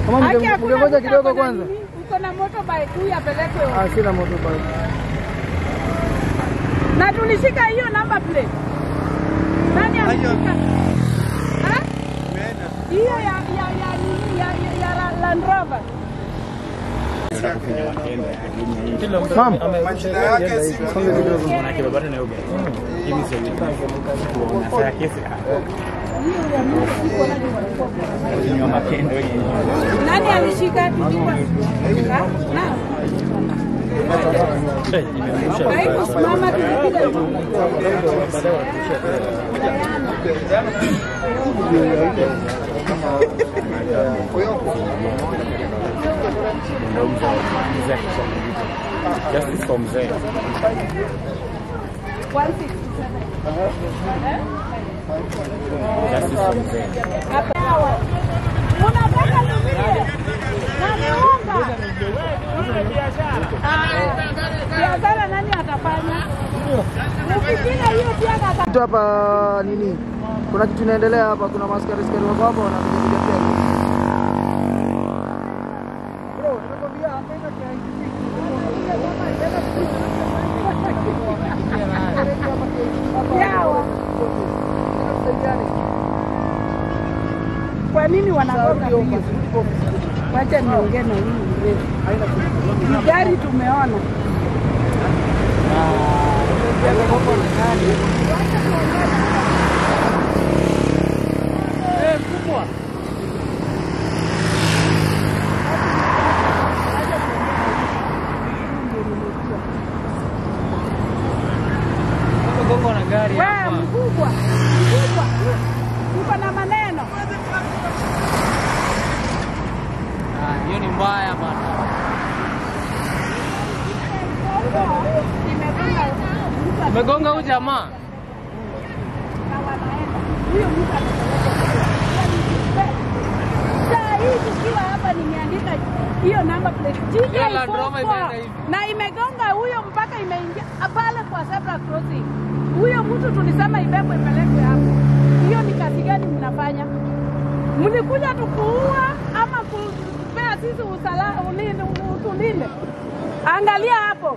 Kama Haki mnge- hakuna mngengoja mtu kidogo ako na kwanza. nini, Uko na motorbike huyu apelekwe. Ah, sina motorbike. Na tulishika hiyo number plate. Nani ameshika? Ha? Hiyo ya ya ya nini ya ya, ya Ra- Land Rover. Ma'am, Majina yake si songe kidogo. Nani alishika? Ha? Na. Kaimu simama tulipiga. Justice for mzee. 167. Justice for mzee. Hapa. Unataka nilie? Naniunga. Ah, Biashara nani atafanya? Ukipiga hiyo pia ata Kitu hapa nini? Kuna kitu inaendelea hapa, kuna maskari skari wako hapa wanapiga piga. Bro, nakwambia hapa ina yawa. Kwa nini wanagonga hiyo? Wacha niongee na huyu mrefu. Ni gari tumeona. Wewe mkubwa, mkubwa, uko na maneno. Hiyo ni mbaya bana. Imegonga mtu Umegonga huyu jamaa. na wanaenda. Huyo mtu anapeleka. Saa hii tukiwa hapa nimeandika hiyo namba plate Hiyo Land Rover imeenda GK44 hivi. na imegonga huyo mpaka imeingia pale kwa zebra crossing. Huyo mtu tulisema ibebwe ipelekwe hapo. Hiyo ni kazi gani mnafanya? Mlikuja tukuua ama kupea sisi usala ulinde utulinde? Angalia hapo.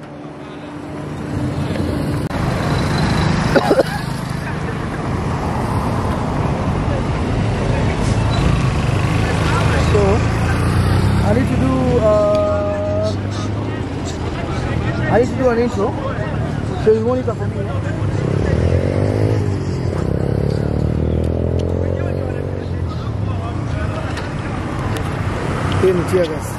So, I need to do uh, I need to do an intro. So you monitor for me. Hii ni tear gas.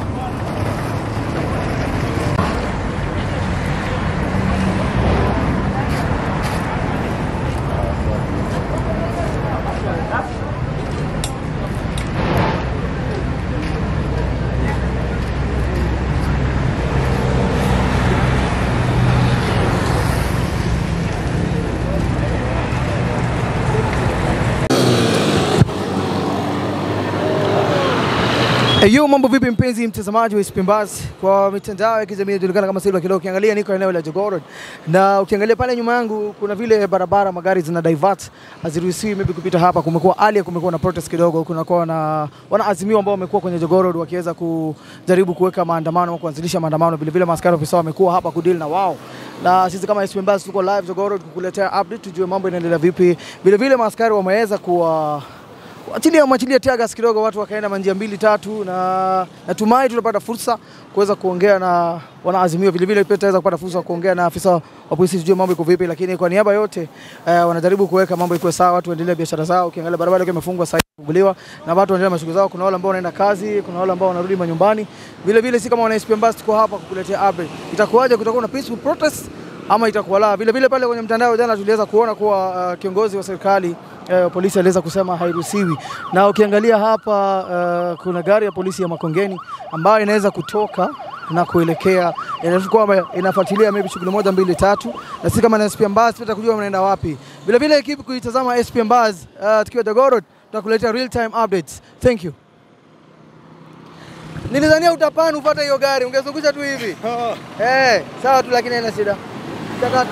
Yo, mambo vipi mpenzi mtazamaji wa Spimbas kwa mitandao ya kijamii inajulikana kama Silva Kilo. Ukiangalia niko eneo la Jogoo Road na ukiangalia pale nyuma yangu kuna vile barabara magari zina divert, haziruhusiwi maybe kupita hapa. Kumekuwa hali ya kumekuwa na protest kidogo, kunakuwa na wanaazimio ambao wamekuwa kwenye Jogoo Road wakiweza kujaribu kuweka maandamano au kuanzilisha maandamano. Vile vile maaskari ofisa wamekuwa hapa kudeal na wao, na sisi kama Spimbas tuko live Jogoo Road kukuletea update, tujue mambo inaendelea vipi. Vile vile maaskari wameweza kuwa achilia mwachilia tiagas kidogo, watu wakaenda manjia mbili tatu, na natumai tutapata fursa kuweza kuongea na wanaazimio. Vile vile pia tutaweza kupata fursa ya kuongea na afisa wa polisi tujue mambo iko vipi, lakini kwa niaba yote eh, wanajaribu kuweka mambo ikuwe sawa, watu waendelee biashara zao. Ukiangalia barabara ikiwa imefungwa sasa kufunguliwa na watu waendelee na shughuli zao. Kuna wale ambao wanaenda kazi, kuna wale ambao wanarudi manyumbani. Vile vile si kama wana SP Mbasi tuko hapa kukuletea update. Itakuwaje, kutakuwa na peaceful protest ama itakuwa la. Vile vile pale kwenye mtandao jana tuliweza kuona kuwa uh, kiongozi wa serikali uh, polisi aliweza kusema hairuhusiwi, na ukiangalia hapa uh, kuna gari ya polisi ya Makongeni ambayo inaweza kutoka na kuelekea inafikiri kwamba inafuatilia maybe shughuli moja mbili tatu, na si kama na SP Mbaz pia kujua mnaenda wapi. Vile vile ekipi kuitazama SP Mbaz uh, tukiwa Jogoo Road tutakuletea real time updates. Thank you. Nilidhania utapani ufuate hiyo gari, ungezungusha tu hivi. Eh, sawa tu lakini haina shida. Chakata.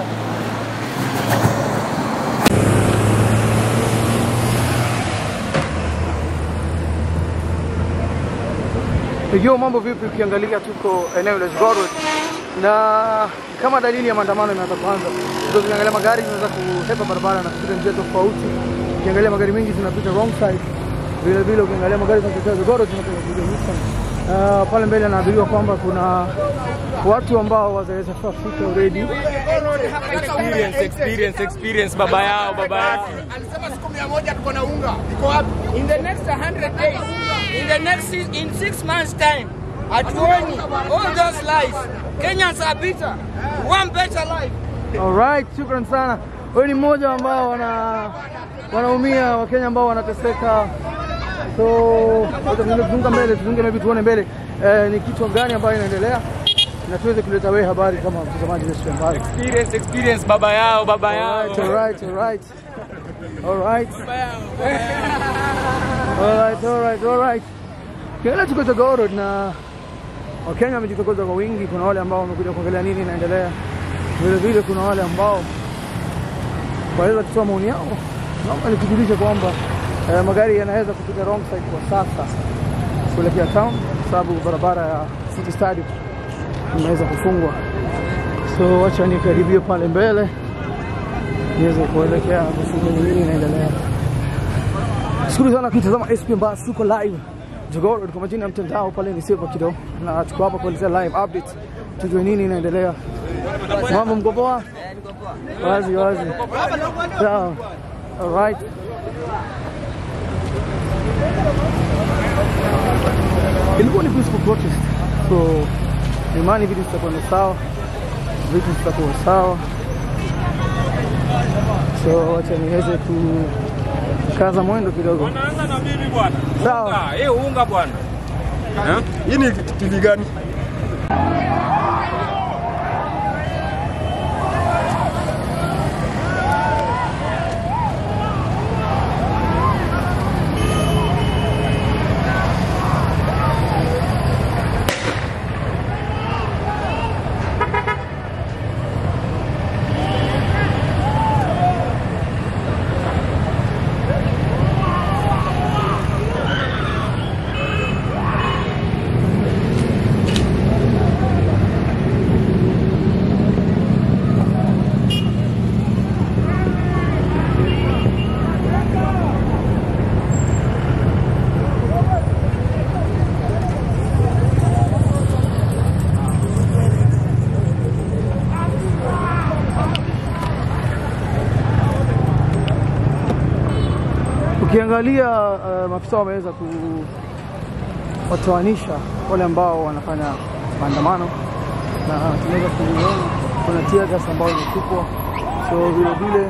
Yo, mambo vipi? Ukiangalia tuko eneo la Jogoo na kama dalili ya maandamano imeanza kuanza, ndio ukiangalia magari zinaweza kuhepa barabara na kupita njia tofauti. Ukiangalia magari mengi zinapita wrong side, vile vile ukiangalia magari zinatokea Jogoo zinapita kuja Nissan. Uh, pale mbele anaambiwa kwamba kuna watu ambao wataweza kufika already. Experience, experience, experience baba yao, baba yao. alisema siku mia moja tuko na unga iko wapi? in the next 100 days, in the next six, in six months' time, hatuoni all those lies. Kenyans are bitter. We want better life. Alright, shukran sana. Wewe ni mmoja ambao wana wanaumia Wakenya ambao wanateseka. So tuzunga mbele, tuzunge maybe tuone mbele eh, ni kitu gani ambayo inaendelea na tuweze kuleta wewe habari kama mtazamaji wetu wa habari. Experience, experience baba yao, baba yao. Alright, alright, alright. Alright. Alright, alright, alright. Kile tuko Jogoo Road na Wakenya wamejitokeza kwa wingi. Kuna wale ambao wamekuja kuangalia nini inaendelea, vile vile kuna wale ambao waweza kutoa maoni yao. Naomba nikujulishe kwamba eh, magari yanaweza kupita wrong side kwa sasa kuelekea town, kwa sababu barabara ya City Stadium imeweza kufungwa. So wacha nikaribie pale mbele niweze kuelekea kushuhudia nini inaendelea. Shukuru sana kutazama SP Mbas, tuko live Jogoo Road kwa majina ya mtandao pale ni Silva Kido, na tuko hapa kuelezea live update, tujue nini inaendelea. Mambo mko poa? Wazi wazi, sawa. Alright. Ilikuwa ni peaceful protest, so imani vitu zitakuwa ni sawa, vitu zitakuwa sawa. So wacha niweze kukaza mwendo kidogo. Wanaanza na mimi bwana. Sawa. Unga, eh, unga bwana. Eh? Hii ni TV gani? Ukiangalia uh, maafisa wameweza kuwatoanisha wale ambao wanafanya maandamano, na tunaweza kuona kuna tear gas ambayo imetupwa, so vile vile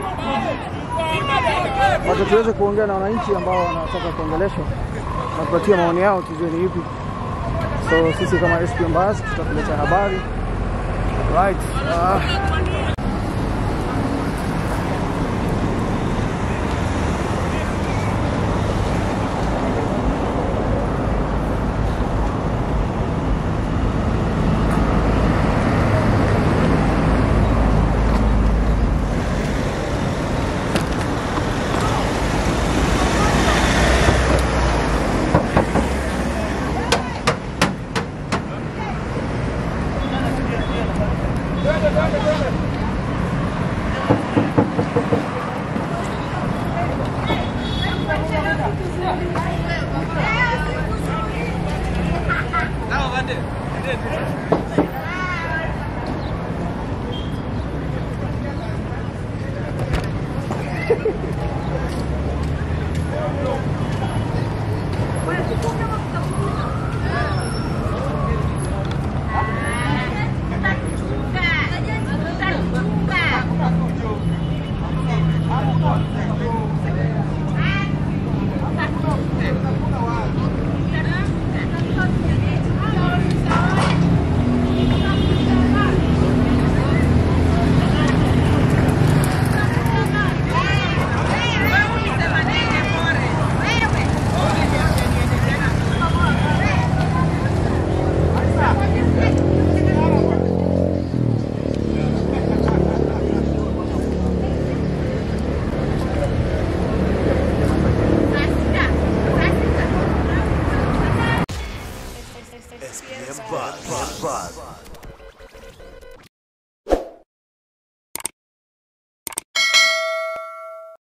wacha tuweze kuongea na wananchi ambao wanataka kuongeleshwa na kupatia maoni yao, tujue ni ipi. So sisi kama SP Mbas tutakuletea habari right. Uh, ESPN Buzz.